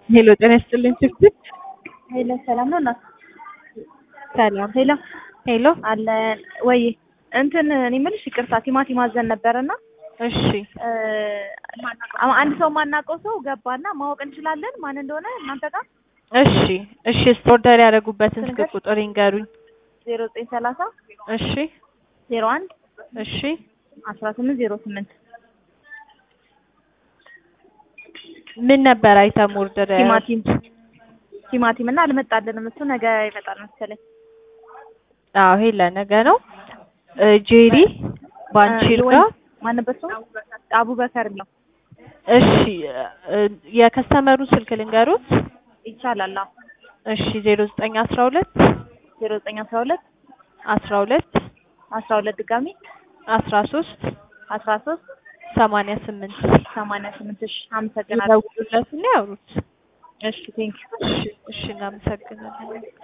ሄሎ ጤና ይስጥልኝ ችግር ሄሎ ሰላም ነው እናት? ሰላም ሄሎ ሄሎ አለ ወይ? እንትን እኔ የምልሽ ይቅርታ ቲማቲም አዘን ነበረና እሺ አንድ ሰው ማናውቀው ሰው ገባና ማወቅ እንችላለን ማን እንደሆነ እናንተ ጋር? እሺ እሺ ኦርደር ያደረጉበትን ስልክ ቁጥር ይንገሩኝ ዜሮ ዘጠኝ ሰላሳ እሺ ዜሮ አንድ እሺ አስራ ስምንት ዜሮ ስምንት ምን ነበር አይተም ኦርደር ቲማቲም ቲማቲም እና አልመጣልንም እሱ ነገ ይመጣል መሰለኝ አዎ ሄለ ነገ ነው እ ጄሪ ባንቺርጋ ማን ነበር ሰው አቡበከር ነው እሺ እ የከስተመሩ ስልክ ልንገሩት ይቻላል አዎ እሺ ዜሮ ዘጠኝ አስራ ሁለት ዜሮ ዘጠኝ አስራ ሁለት አስራ ሁለት አስራ ሁለት ድጋሚ አስራ ሶስት አስራ ሶስት ሰማንያ ስምንት ሰማንያ ስምንት እሺ አመሰግናለሁ ይደውሉለትና ያውሩት እሺ ቴንኪው እሺ እሺ እናመሰግናለን